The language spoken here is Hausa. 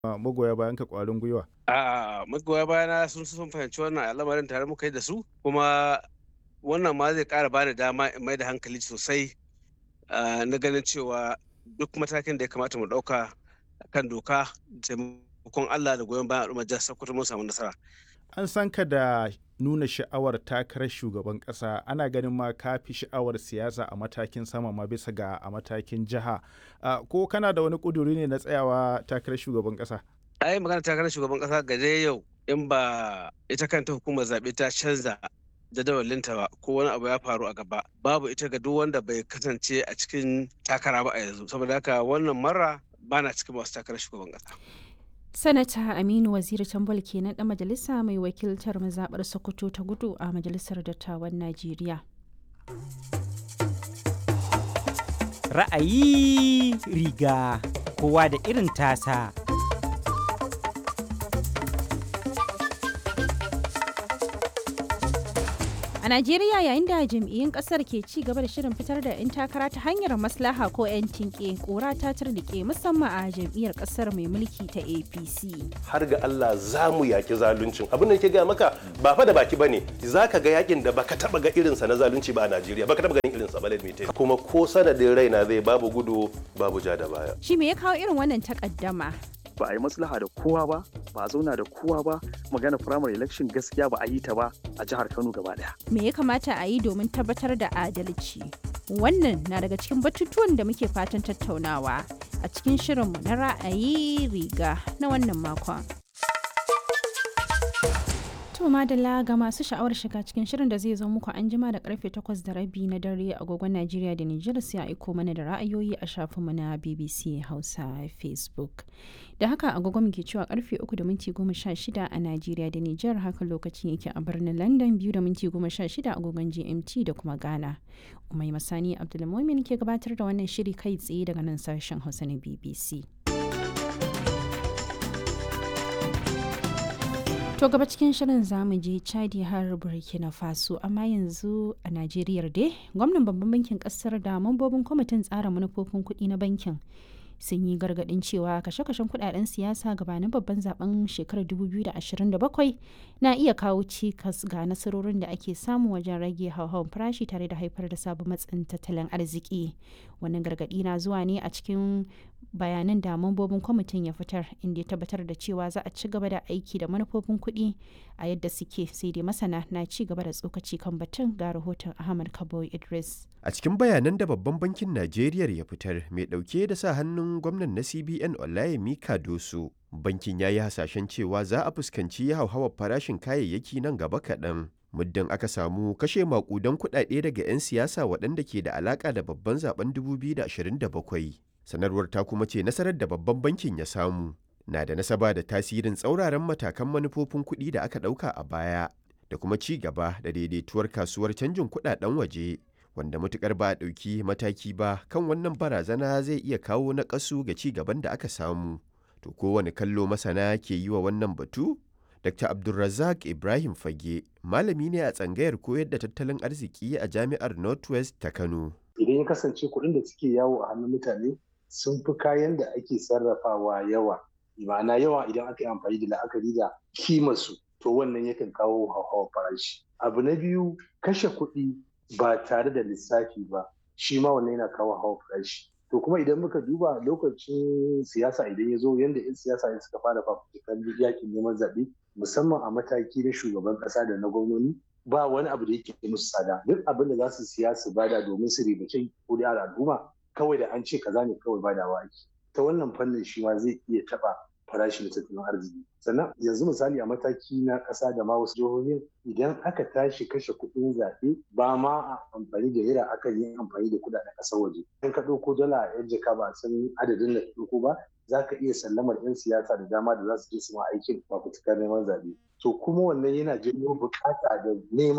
magoya bayan ka kwarin gwiwa? A magoya bayana sun sun fahimci wannan al'amarin tare muka yi da su kuma wannan ma zai ƙara bani dama in mai da hankali sosai na ganin cewa duk matakin da ya kamata mu ɗauka kan doka taimakon Allah da goyon bayan al'ummar jihar Sokoto mun samu nasara. An san ka da nuna sha'awar takarar shugaban ƙasa ana ganin ma ka fi sha'awar siyasa a matakin sama ma bisa ga a matakin jiha ko kana da wani ƙuduri ne na tsayawa takarar shugaban ƙasa? ai magana takarar shugaban ƙasa ga dai yau in ba ita kanta hukumar zaɓe ta canza jadawalinta ba ko wani abu ya faru a gaba babu ita ga duk wanda bai kasance a cikin takara ba a yanzu saboda haka wannan mara bana cikin masu takarar shugaban ƙasa. Sanata Aminu Waziri Tambol kenan ɗan majalisa mai wakiltar mazaɓar Sokoto ta gudu a Majalisar Dattawan Najeriya. Ra'ayi riga kowa da irin tasa. A Najeriya yayin da jam'iyyun kasar ke ci gaba da shirin fitar da 'yan takara ta hanyar maslaha ko 'yan tinke kora ta turnike musamman a jam'iyyar kasar mai mulki ta APC. Har ga Allah za mu yaki zaluncin. Abin da ke gaya maka ba fa da baki bane. Za ka ga yakin da baka taba ga irinsa na zalunci ba a Najeriya. Baka taba ganin irinsa ba lalmite. Kuma ko sanadin raina zai babu gudu babu ja da baya. Shi me ya kawo irin wannan takaddama? ba a yi maslaha da kowa ba ba a zauna da kowa ba magana primary election gaskiya ba a yi ta ba a jihar kano gaba daya me ya kamata a yi domin tabbatar da adalci wannan na daga cikin batutuwan da muke fatan tattaunawa a cikin shirinmu na ra'ayi riga na wannan makon To madalla ga masu sha'awar shiga cikin shirin da zai zo muku an jima da karfe 8 da rabi na dare agogon Najeriya da Nijar sai a aiko mana da ra'ayoyi a shafinmu na BBC Hausa Facebook. Da haka agogon muke cewa karfe 3 da minti 16 a Najeriya da Nijar haka lokacin yake a birnin London 2 da minti 16 agogon GMT da kuma Ghana. Umai Masani Abdulmumin ke gabatar da wannan shiri kai tsaye daga nan sashen Hausa na BBC. To gaba cikin shirin zamu je Chadi har Burkina Faso amma yanzu a Najeriya dai gwamnan babban bankin kasar da mambobin kwamitin tsara manufofin kuɗi na bankin sun yi gargaɗin cewa kashe-kashen kuɗaɗen siyasa gabanin babban zaben shekarar 2027 na iya kawo cikas ga nasarorin da ake samu wajen rage hauhawar farashi tare da haifar da sabon matsin tattalin arziki wannan gargaɗi na zuwa ne a cikin bayanan da mambobin kwamitin ya fitar inda ya tabbatar da cewa za a ci gaba da aiki da manufofin kuɗi a yadda suke sai dai masana na ci gaba da tsokaci kan batun ga rahoton ahmad kabo idris a cikin bayanan da babban bankin najeriya ya fitar mai ɗauke da sa hannun gwamnan na cbn olayemi kadoso bankin ya yi hasashen cewa za a fuskanci hauhawar farashin kayayyaki nan gaba kaɗan muddin aka samu kashe makudan kuɗaɗe daga 'yan siyasa waɗanda ke da alaƙa da babban zaben 2027 sanarwar ta kuma ce nasarar da babban bankin ya samu na da nasaba da tasirin tsauraran matakan manufofin kuɗi da aka ɗauka a baya da kuma ci gaba da daidaituwar kasuwar canjin kuɗaɗen waje wanda matukar ba a ɗauki mataki ba kan wannan barazana zai iya kawo naƙasu ga ci gaban da aka samu to kowane kallo masana ke yi wa wannan batu dr abdulrazak ibrahim fage malami ne a tsangayar koyar da tattalin arziki a jami'ar northwest ta kano idan ya kasance kuɗin da suke yawo a hannun mutane sun fi kayan da ake sarrafawa yawa ma'ana yawa idan aka yi amfani da la'akari da kimarsu to wannan yakan kawo hauhawar farashi abu na biyu kashe kuɗi ba tare da lissafi ba shi ma wannan yana kawo hauhawar farashi to kuma idan muka duba lokacin siyasa idan ya zo yadda 'yan siyasa suka fara fafutukar yakin neman zaɓe musamman a mataki na shugaban ƙasa da na gwamnoni ba wani abu da yake musu tsada duk abin da za su siya su bada domin su ribace kuri'ar al'umma kawai da an ce kaza ne kawai badawa ake ta wannan fannin shi ma zai iya taɓa farashin tattalin arziki sannan yanzu misali a mataki na ƙasa da ma wasu jihohin idan aka tashi kashe kuɗin zaɓe ba ma a amfani da naira akan yi amfani da kuɗaɗen ƙasar waje in ka ɗauko dala a yan jaka ba san adadin da ka ɗauko ba za ka iya sallamar 'yan siyasa da dama da za su je su ma aikin fafutukar neman zaɓe to kuma wannan yana janyo buƙata da nema